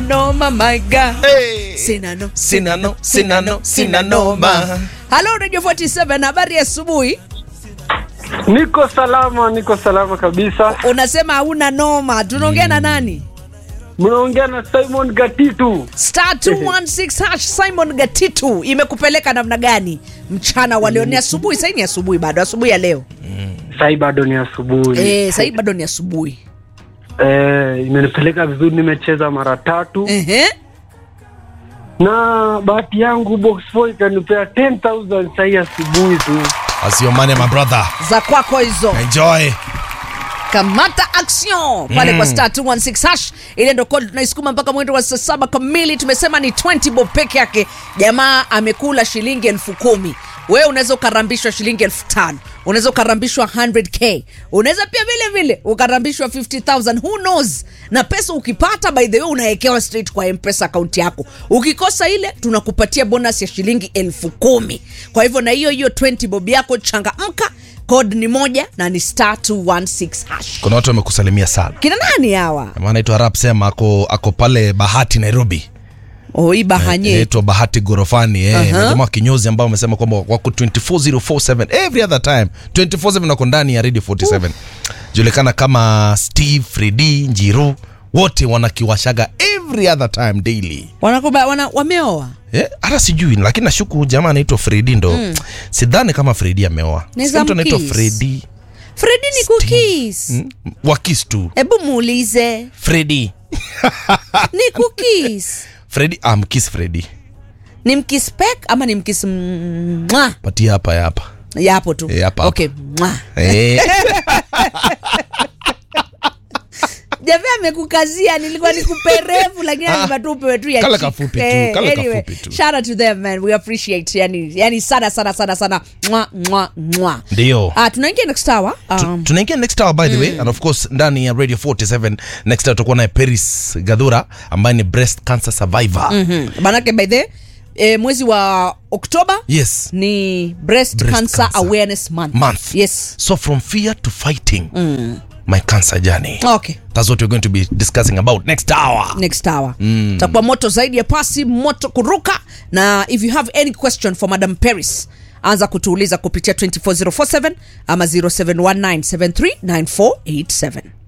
noma my God. Hey. Sina no, Sina no, sina no, sina noma. Halo Radio 47 habari ya asubuhi. Niko salama, niko salama kabisa. Unasema hauna noma. Tunaongea na nani? Mnaongea na Simon Gatitu. Star 216 hash Simon Gatitu imekupeleka namna gani mchana wa leo? Ni asubuhi, sasa ni asubuhi bado, asubuhi ya leo. Sai bado ni asubuhi. Eh, sasa bado ni asubuhi. Eh, imenipeleka vizuri, nimecheza mara tatu Ehe. na bahati yangu box 4 ikanipea 10000 sai asubuhi tu. That's your money, my brother. Za kwako hizo. Enjoy. kamata action pale kwa star 216 hash ile ndo kodi tunaisukuma mpaka mwendo wa saa saba kamili tumesema ni 20 bob peke yake jamaa amekula shilingi elfu kumi wewe unaweza ukarambishwa shilingi elfu tano unaweza ukarambishwa 100k unaweza pia vile vile ukarambishwa 50000 who knows na pesa ukipata by the way unawekewa straight kwa mpesa akaunti yako ukikosa ile tunakupatia bonus ya shilingi elfu kumi kwa hivyo na hiyo hiyo 20 bob yako changamka code ni moja na ni star 216 hash Kuna watu wamekusalimia sana. kina nani hawa Jamaa anaitwa Rap Sema ako ako pale Bahati Nairobi. oi bahanye Inaitwa Bahati Gorofani eh. Aha. Na jamaa kinyozi ambao wamesema kwamba wako 24047 every other time. 247 wako ndani ya Radio 47. Julikana kama Steve, Freddy, Njiru wote wanakiwashaga every other time daily. wanakuba wana, wameoa Eh, hata sijui lakini nashuku jamaa anaitwa Fredi ndo mm. sidhani kama Fredi ameoa Naweza Sikia mtu anaitwa mkiss. Fredi fredi ni kukis mm? wakis tu hebu muulize Fredi ni kukis Fredi ah, mkis Fredi ni mkispek ama ni mkis mwa patia hapa ya hapa yapo tu Eh, hapa, okay mwa eh, javi amekukazia nilikuwa nikupe refu lakini Ah, lazima tu upewe tu ya kale chini. kafupi tu, Eh, kale anyway, kafupi tu. shout out to them man we appreciate yani yani sana sana sana sana mwa mwa mwa ndio ah tunaingia next hour Tu- um, tunaingia next hour by the way and of course ndani ya radio 47 next hour tutakuwa naye Paris Gadhura ambaye ni breast cancer survivor mhm. manake by the eh, mwezi wa oktoba yes ni breast, Breast cancer, cancer. awareness month. month yes so from fear to fighting my cancer journey okay that's what we're going to be discussing about next hour next hour mm. takuwa moto zaidi ya pasi moto kuruka na if you have any question for madam paris anza kutuuliza kupitia 24047 ama 0719739487